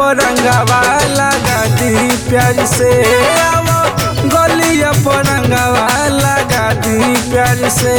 पर रंगवा लगा दी प्यार से आवो गलिया पर रंगवा लगा दी प्यार से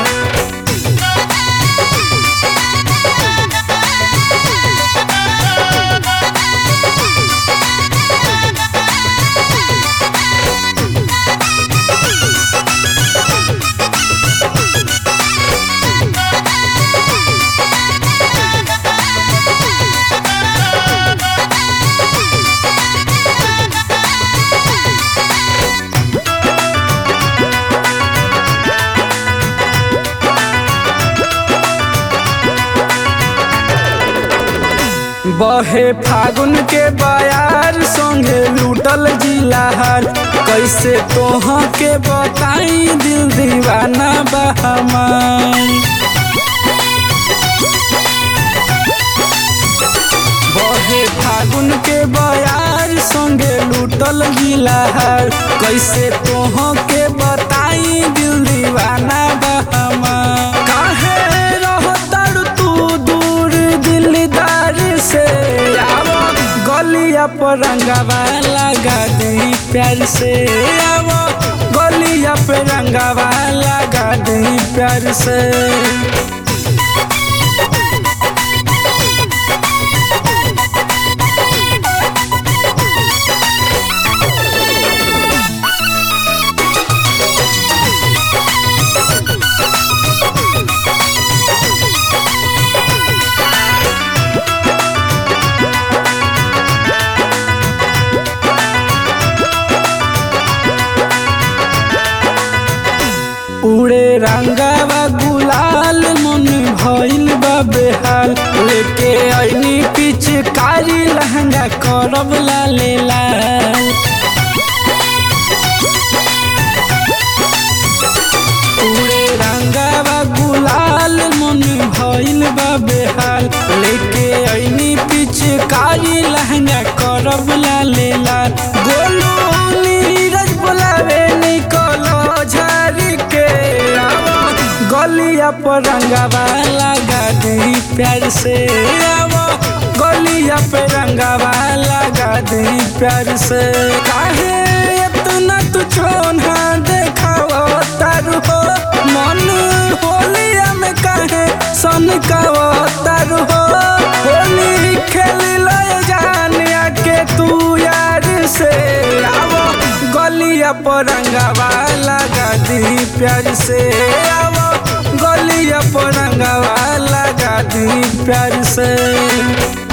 बहे फागुन के बयार संगे लूटल जिलाहर कैसे तोह के बताई दिल दीवाना बहमान बहे फागुन के बयार संगे लूटल गिलाहर कैसे तोह के बताई दिल दीवाना बहमान काहे रहतर तू दूर दिलदार से आवो गलिया पर रंगवा लगा दी प्यार से आवो गलिया पे रंगवा लगा दी प्यार से उड़े रंगावा गुलाल मन भइल बा बेहाल लेके ऐनी पिचकारी लहंगा करब लाले लाल उड़े रंगावा गुलाल मन भइल बा बेहाल लेके ऐनी पिचकारी लहंगा करब लाले लाल गोलू नीरज बोलावे निकलो झारी के आवो गलिया पर रंगवा लगा दी प्यार से आवो गलिया पे रंगवा लगा दी प्यार से काहे इतना तू चोना देखाओ तारू हो मन होलिया में काहे सन काओ तारू हो होली खेली लो जानिया के तू यार से आवो गलिया पर रंगवा लगा दी प्यार से आवो गलिया पर रंगवा लगा दी प्यार से